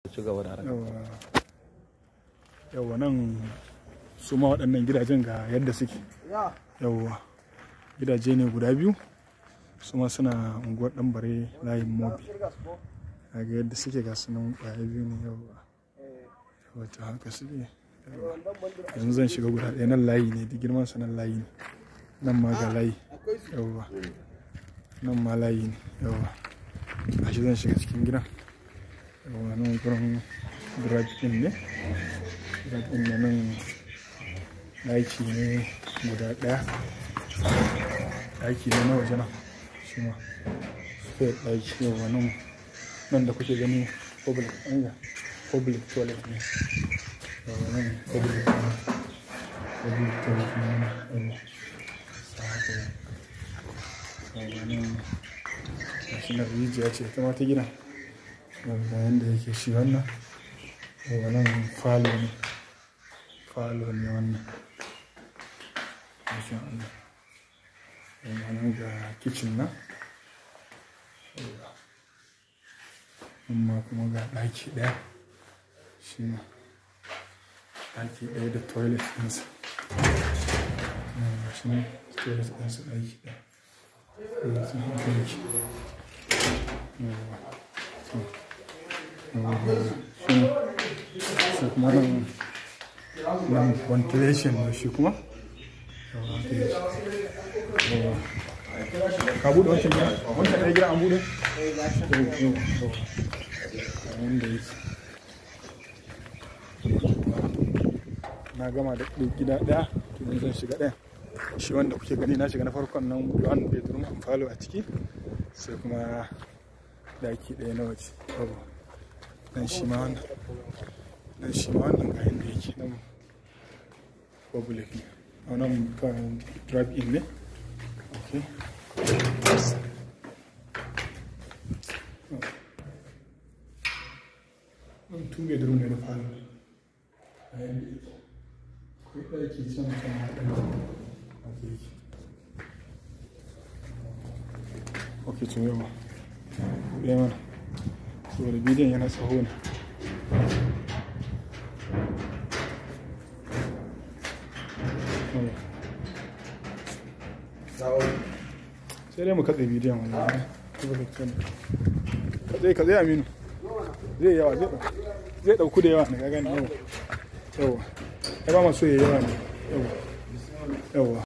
ci gaba da harka yawa yawa nan su ma waɗannan gidajen ga yadda suke yawa gidaje ne guda biyu su ma suna unguwar ɗanbare layin mobi ga yadda suke ga sunan ƙwaya biyu ne yawa wata haka suke yawa yanzu zan shiga guda ɗaya nan layi ne da girman sa nan layi ne nan ma ga layi yawa nan ma layi ne yawa gashi zan shiga cikin gidan yawa nan gurin garage ɗin ne garage ɗin ne nan ɗaki ne guda ɗaya ɗaki ne na waje nan shi ma spare ɗaki yawa nan nan da kuke gani public ɗanga public toilet ne yawa nan public toilet public toilet ne nan yawa sa haka yawa nan gashi nan rijiya ce ta mata gina ga yadda yake shi wannan yawa nan falo ne falo ne wannan masha Allah yawa nan ga kicin nan yawa amma kuma ga ɗaki ɗaya shi ma ɗaki ɗaya da toilet ɗinsa yawa shi ne toilet ɗinsa ɗaki ɗaya yawa sun haka yake yawa to shi kuma nan nan ventilation ne shi kuma ka buɗe wancan gida wancan ɗaya gida an buɗe wanda yake na gama da gida ɗaya to zan shiga ɗaya shi wanda kuke gani na shiga na farkon nan one bedroom and falo a ciki sai kuma daki ɗaya na waje dan shi ma wannan dan shi ma wannan ga inda yake nan public ne a nan kan drive in ne okay nan two bedroom ne da falo a yanda yake akwai ɗaki can can ma ɗaki haka yake ok to yawa ɗaya mana saboda bidiyon yana tsaho ne sai dai mu katse bidiyon wani katse katse aminu zai yawa zai ɗauku da yawa ne ga gani yawa yawa ya ba masu yawa ne yawa yawa